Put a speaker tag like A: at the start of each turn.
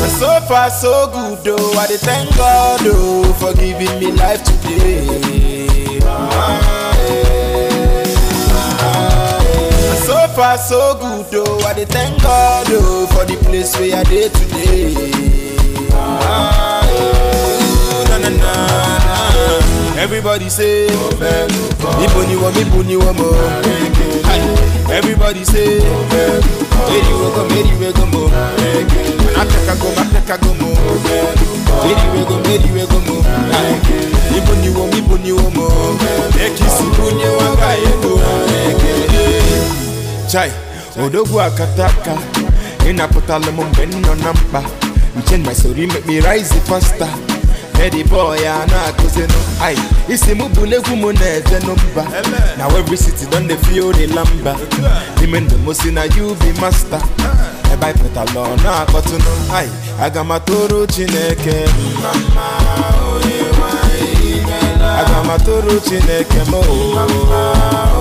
A: So far so good though, I dey thank God oh for giving me life today. Ah, eh, ah, eh. So far so good though, I dey thank God oh for the place where I dey today. Ah, eh, na, na, na, na. Everybody say, Ibo ni wo, Ibo ni wo mo. Hi. Everybody say, Meri we go, Meri we go mo. Ateka go, Ateka go mo. Meri we go, Meri we go mo. Hi. Ibo ni wo, Ibo ni wo mo. Ekisi bunye wanga ego. Chai, odogwu akataka ịnapụtala m mgbe m nọ na mkpa nche my story make me rise faster Eddie boy a na-akụzinụ ai isi m bụ n'egwu m na-eje n'mba na every city don dey feel the lamba n'ime ndụ m si na you be master ebe anyị pụtala ọ na-akpọtụnụ ai aga m atụrụ chineke mma mma onye nwe anyị imela. aga m atụrụ chineke m o